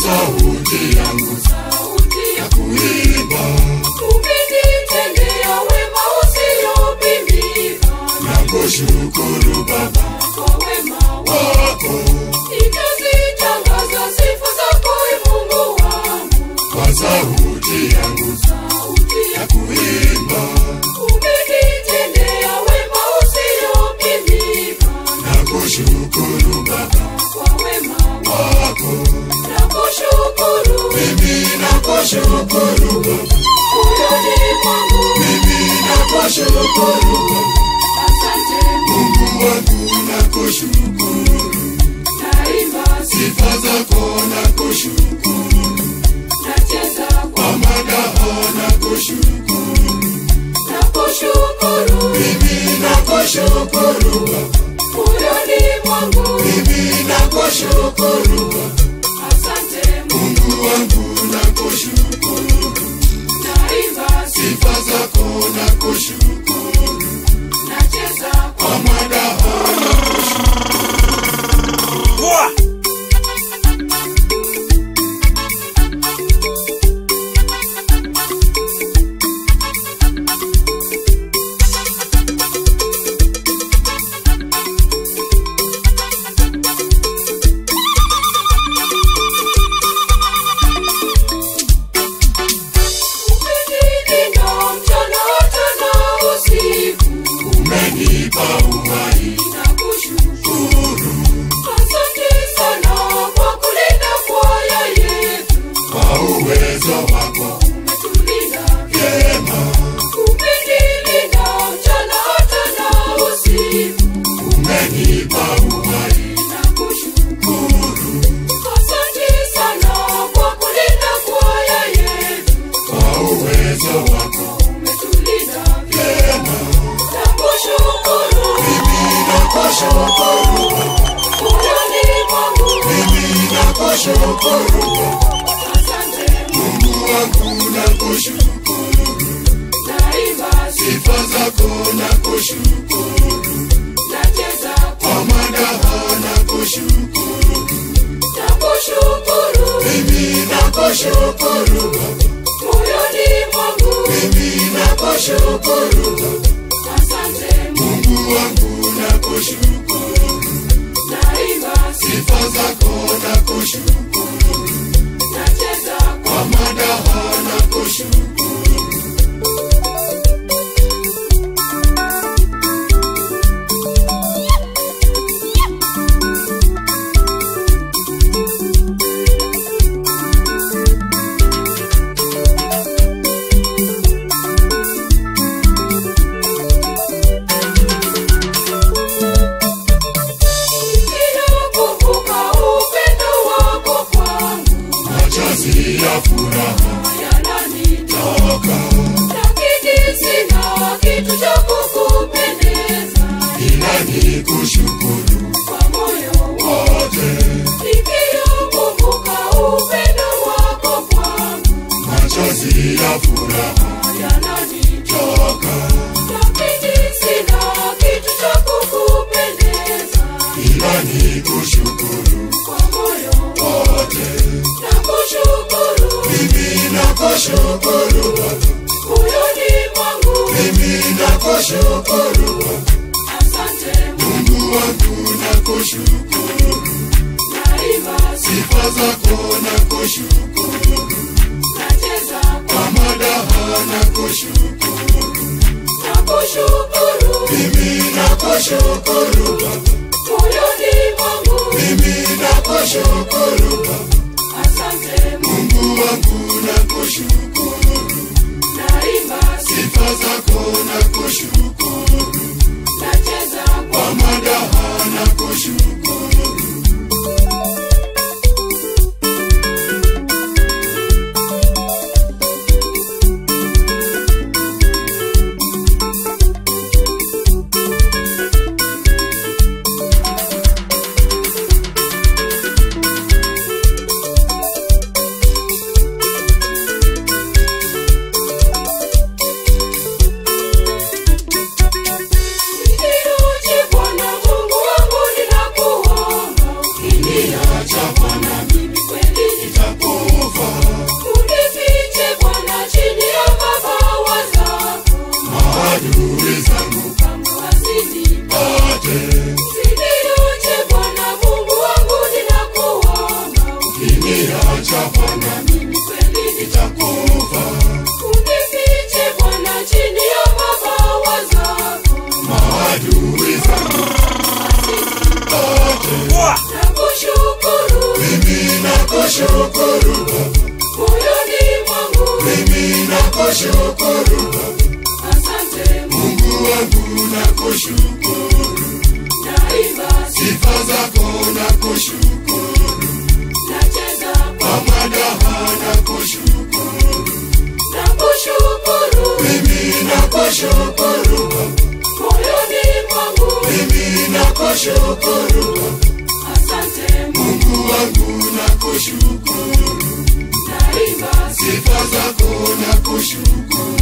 sauti yangu sauti ya kuimba umenitendea wema usiopimika na kushukuru Baba kwa wema wako wako nitazitangaza sifa zako e Mungu wangu kwa sauti yangu sauti ya ya kuimba umenitendea wema usiopimika na kushukuru Baba kwa wema wako wako na kushukuru mimi nakushukuru Baba moyoni mwangu mimi nakushukuru Baba asante Mungu wangu nakushukuru naimba sifa zako nakushukuru nacheza kwa kwa madaha nakushukuru nakushukuru mimi nakushukuru Baba moyoni mwangu mimi nakushukuru Baba asante Mungu wangu nakushukuru naimba sifa zako nakushukuru nacheza kwa kwa madaha umenilinda mchana hata na usiku umenipa uhai nakushukuru asante sana kwa kulinda kwaya yetu kwa uwezo wako umetulinda vyema umenilinda mchana hata na usiku umenipa uhai nakushukuru asante sana kwa kulinda kwaya yetu kwa uwezo wako umetulinda vyema nakushukuru mimi nakushukuru Baba moyoni mwangu mimi nakushukuru Baba asante Mungu wangu nakushukuru naimba sifa zako nakushukuru nacheza kwa madaha nakushukuru nakushukuru mimi nakushukuru Baba moyoni mwangu mimi nakushukuru Baba asante Mungu wangu nakushukuru naimba sifa zako nakushukuru nacheza kwa madaha nakushukuru ninakumbuka upendo wako kwangu machozi ya furaha yananitoka toka lakini sina kitu cha kukupendeza ila ni kushukuru kwa moyo wote nikiukumbuka upendo wako kwangu machozi ya furaha yananitoka toka lakini sina kitu cha kukupendeza ila ni kushukuru kwa moyo wote nakushukuru mimi nakushukuru Baba moyoni mwangu mimi nakushukuru Baba asante Mungu wangu nakushukuru naimba sifa zako nakushukuru nacheza kwa madaha nakushukuru nakushukuru mimi nakushukuru Baba moyoni mwangu mimi nakushukuru Baba asante Mungu wangu nakushukuru naimba sifa zako nakushukuru nacheza kwa madaha nakushukuru Acha Bwana mimi kweli nitakufa, unifiche Bwana chini ya mabawa zako maadui zangu nakushukuru mimi nakushukuru Baba, moyoni mwangu mimi nakushukuru Baba, asante Mungu Mungu wangu nakushukuru, naimba sifa zako nakushukuru, nacheza kwa madaha nakushukuru, nakushukuru mimi nakushukuru Baba, moyoni mwangu mimi nakushukuru Baba, asante Mungu Mungu wangu nakushukuru, naimba sifa zako nakushukuru,